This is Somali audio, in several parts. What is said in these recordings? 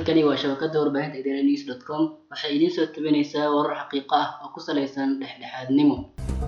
halkani waa shabakada warbaahinta idaaha news dot com waxay idiin soo tabinaysaa warar xaqiiqo ah oo ku salaysan dhexdhexaadnimo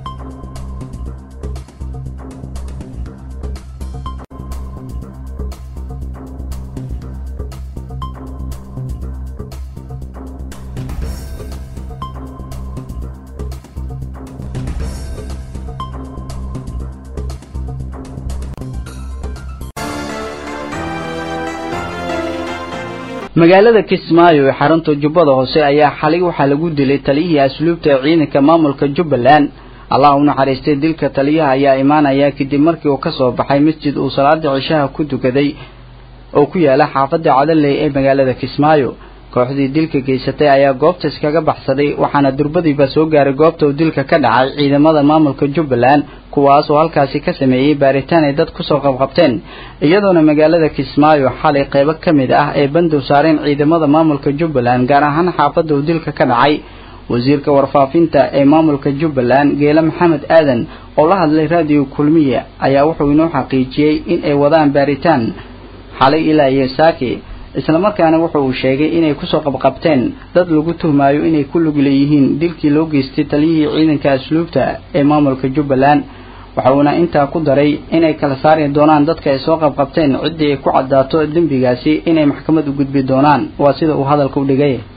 magaalada kismaayo ee xarunta jubbada hoose ayaa xalay waxaa lagu dilay taliyihii asluubta ee ciidanka maamulka jubbaland allah u naxariistay dilka taliyaha ayaa imaanaya kadib markii uu ka soo baxay masjid uu salaada cishaha ku tukaday oo ku yaala xaafadda cadaley ee magaalada kismaayo kooxdii dilka geysatay ayaa goobta iskaga baxsaday waxaana durbadiiba soo gaaray goobta uu dilka ka dhacay ciidamada maamulka jubbaland kuwaas oo halkaasi ka sameeyey baaritaan ay dad kusoo qabqabteen iyadoona magaalada kismaayo xalay qaybo ka mid ah ee bandow saareen ciidamada maamulka jubbaland gaar ahaan xaafadda uu dilka ka dhacay wasiirka warfaafinta ee maamulka jubbaland geele maxamed aadan oo la hadlay raadiyo kulmiye ayaa wuxuu inoo xaqiijiyey in ay wadaan baaritaan xalay ilaa iyo saaki islamarkaana wuxa uu sheegay inay kusoo qabqabteen dad lagu tuhmaayo inay ku lug leeyihiin dilkii loo geystay taliyihii ciidanka asluubta ee maamulka jubbaland waxa uuna intaa ku daray inay kala saari doonaan dadka ay soo qabqabteen ciddii ay ku caddaato dembigaasi inay maxkamad u gudbi doonaan waa sida uu hadalka u dhigay